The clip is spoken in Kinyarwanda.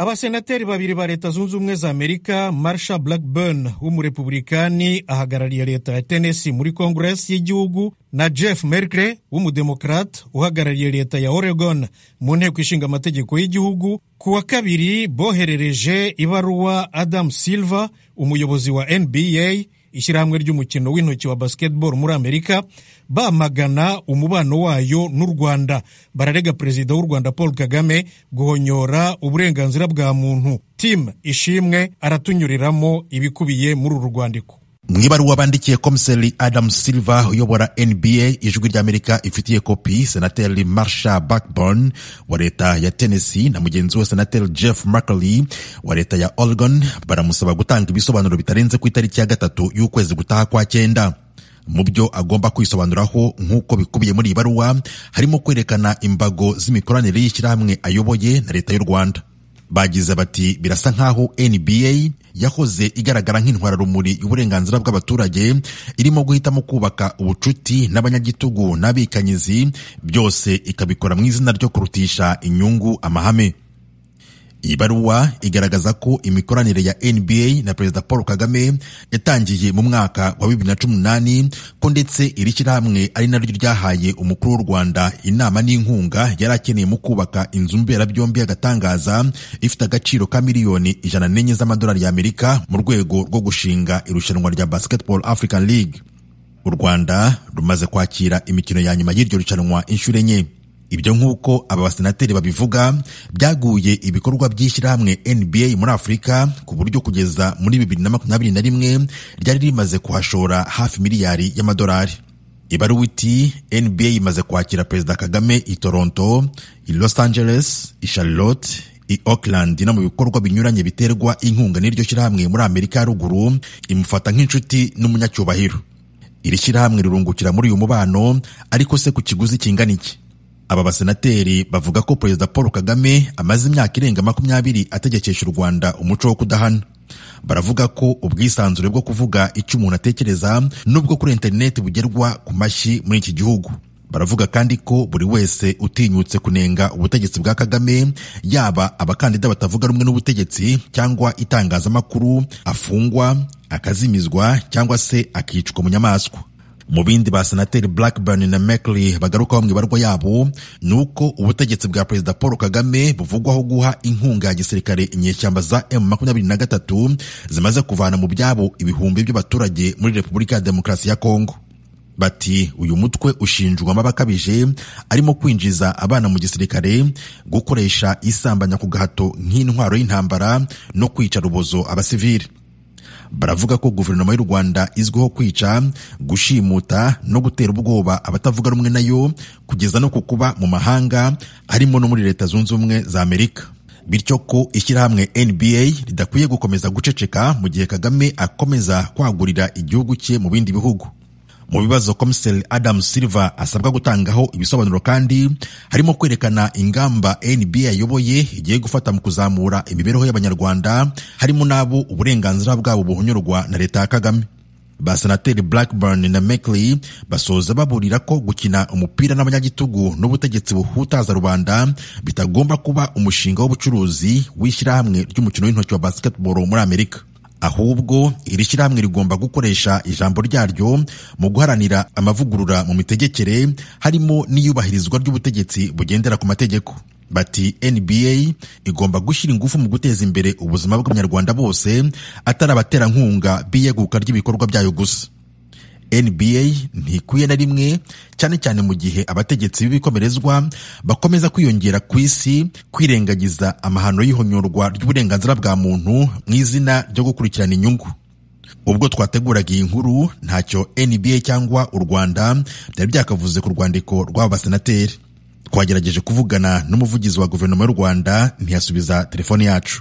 abasenateri babiri ba leta zunze ubumwe za amerika marsha blackburn w'umurepublikani ahagarariye leta ya tennessee muri kongeresi y'igihugu na jeff merkle w'umudemokrate uhagarariye leta ya oregon mu nteko ishinga amategeko y'igihugu ku wa kabiri boherereje ibaruwa adam silver umuyobozi wa nba ishyirahamwe ry'umukino w'intoki wa basketball muri amerika bamagana umubano wayo n'u rwanda bararega perezida w'u rwanda paul kagame guhonyora uburenganzira bwa muntu timu ishimwe aratunyuriramo ibikubiye muri uru rwandiko mu ibaruwa bandikiye komiseri adam silva uyobora nba ijwi ry'amerika ifitiye kopi senateri marsha backburn wa leta ya tennessee na mugenzi we senateri jeff markley wa leta ya oregon baramusaba gutanga ibisobanuro bitarenze ku itariki ya gatatu y'ukwezi gutaha kwa cyenda mu byo agomba kwisobanuraho nk'uko bikubiye muri iyi baruwa harimo kwerekana imbago z'imikoranire y'ishyirahamwe ayoboye na leta y'u rwanda bagize bati birasa nk'aho nba yahoze igaragara nk'intwararumuri y'uburenganzira bw'abaturage irimo guhitamo kubaka ubucuti n'abanyagitugu n'abikanyizi byose ikabikora mu izina ryo kurutisha inyungu amahame iyi baruwa igaragaza ko imikoranire ya nba na perezida paul kagame yatangiye mu mwaka wa bibiri na cumi n'umunani ko ndetse iri shyirahamwe ari naryo ryahaye umukuru w'u rwanda inama n'inkunga yari akeneye mu kubaka inzu mberabyombi y'agatangaza ifite agaciro ka miliyoni ijana n'enye z'amadolari y'amerika mu rwego rwo gushinga irushanwa rya basketball african league u rwanda rumaze kwakira imikino ya nyuma y'iryo rushanwa inshuro enye ibyo nk'uko aba basenateri babivuga byaguye ibikorwa by'ishyirahamwe nba muri afurika ku buryo kugeza muri bibiri na makumyabiri na rimwe ryari rimaze kuhashora hafi miliyari y'amadolari ibaruwa iti nba imaze kwakira perezida kagame i toronto i los angeles i charlotte i oakland no mu bikorwa binyuranye biterwa inkunga n'iryo shyirahamwe muri amerika ya ruguru imufata nk'inshuti n'umunyacyubahiro iri shyirahamwe rirungukira muri uyu mubano ariko se ku kiguzi kingana iki aba basenateri bavuga ko perezida paul kagame amaze imyaka irenga makumyabiri ategekesha u rwanda umuco wo kudahana baravuga ko ubwisanzure bwo kuvuga icyo umuntu atekereza n'ubwo kuri interineti bugerwa ku mashyi muri iki gihugu baravuga kandi ko buri wese utinyutse kunenga ubutegetsi bwa kagame yaba abakandida batavuga rumwe n'ubutegetsi cyangwa itangazamakuru afungwa akazimizwa cyangwa se akicwa mu nyamaswa mu bindi ba senateri blackburn na mckley bagarukaho mu ibarwa yabo ni uko ubutegetsi bwa perezida paul kagame buvugwaho guha inkunga ya gisirikare inyeshyamba za m23 zimaze kuvana mu byabo ibihumbi by'abaturage muri repubulika ya demokarasi ya kongo bati uyu mutwe ushinjwa amaba akabije arimo kwinjiza abana mu gisirikare gukoresha isambanya ku gahato nk'intwaro y'intambara no kwica rubozo abasivili baravuga ko guverinoma y'u rwanda izwiho kwica gushimuta no gutera ubwoba abatavuga rumwe nayo kugeza no ku kuba mu mahanga harimo no muri leta zunze ubumwe za amerika bityo ko ishyirahamwe nba ridakwiye gukomeza guceceka mu gihe kagame akomeza kwagurira igihugu cye mu bindi bihugu mu bibazo komiseri adam silva asabwa gutangaho ibisobanuro kandi harimo kwerekana ingamba nba yayoboye igiye gufata mu kuzamura imibereho y'abanyarwanda harimo n'abo uburenganzira bwabo buhonyorwa na leta ya kagame basenateri blackburn na mckley basoza baburira ko gukina umupira n'abanyagitugu n'ubutegetsi buhutaza rubanda bitagomba kuba umushinga w'ubucuruzi w'ishyirahamwe ry'umukino w'intoki wa basketball muri amerika ahubwo iri shyirahamwe rigomba gukoresha ijambo ryaryo mu guharanira amavugurura mu mitegekere harimo n'iyubahirizwa ry'ubutegetsi bugendera ku mategeko bati nba igomba gushyira ingufu mu guteza imbere ubuzima bw'abanyarwanda bose atari abaterankunga b'iyeguka ry'ibikorwa byayo gusa nba ntikwiye na rimwe cyane cyane mu gihe abategetsi b'ibikomerezwa bakomeza kwiyongera ku isi kwirengagiza amahano y'ihonyorwa ry'uburenganzira bwa muntu mu izina ryo gukurikirana inyungu ubwo twateguraga iyi nkuru ntacyo nba cyangwa u rwanda byari byakavuze ku rwandiko rw'aba basenateri twagerageje kuvugana n'umuvugizi wa guverinoma y'u rwanda ntiyasubiza telefone yacu